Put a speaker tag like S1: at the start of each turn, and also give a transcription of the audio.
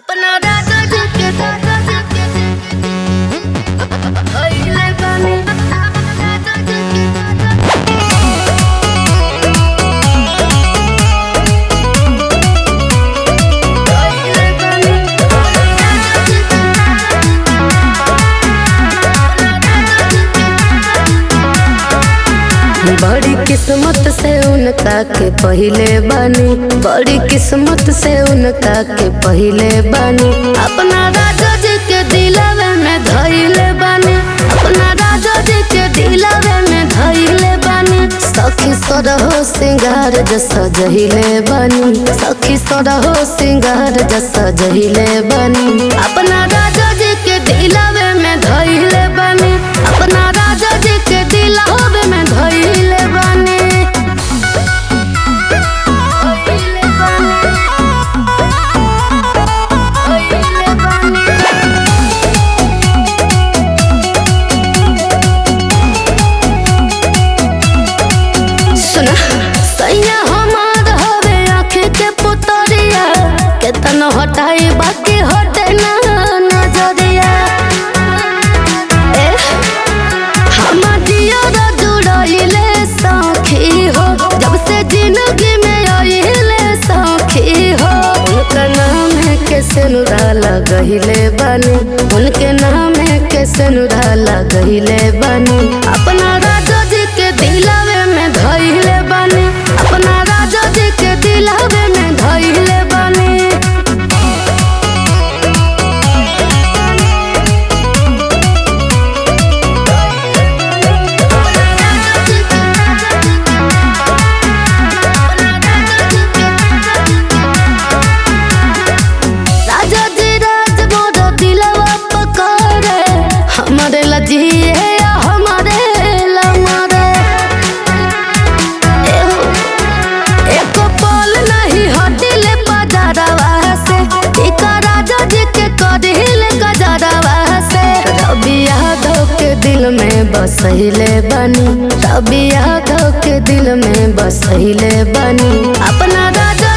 S1: अपना राजा जी के राजा जी के भइले बानी राजा जी के राजा भइले बानी राजा जी के बड़ी किस्मत से उनका के पहिले बानी बड़ी किस्मत से उनका के पहिले बानी अपना राजा जी के दिलवे में धइले बानी अपना राजा जी के दिलवे में धइले बानी सखी सरहो सिंगार जस जहिले बानी सखी सरहो सिंगार जस जहिले बानी अपना राजा जी के दिलवे में धइले बानी अपना राजा जी के दिलवे में धइले बानी धइले बानी धइले बानी सुना सैया हमार हवे आँख के पुतरिया केतन हटाई बाकी हटे ना नजरिया ए हमर दियर जुड़इले सखी हो जब से जिंदगी में आइले सखी हो उनका नाम है के सेनुरा लगहिले बानी उनके नाम है के सेनुरा लगहिले बानी अपना राजा जी के दिलवे में धइले बानी अपना राजा जी के दिलवे में धइले बानी राजा जी राज मोर दिलवा पकड़े हमारे लजिए हमारे लमरे एहो, एको पल नहीं हटिले बाजारवा से इका राजा जी के कदिले गजरवा से रवि यादव के दिल में बसहिले बनी रवि यादव के दिल में बसहिले बनी अपना राजा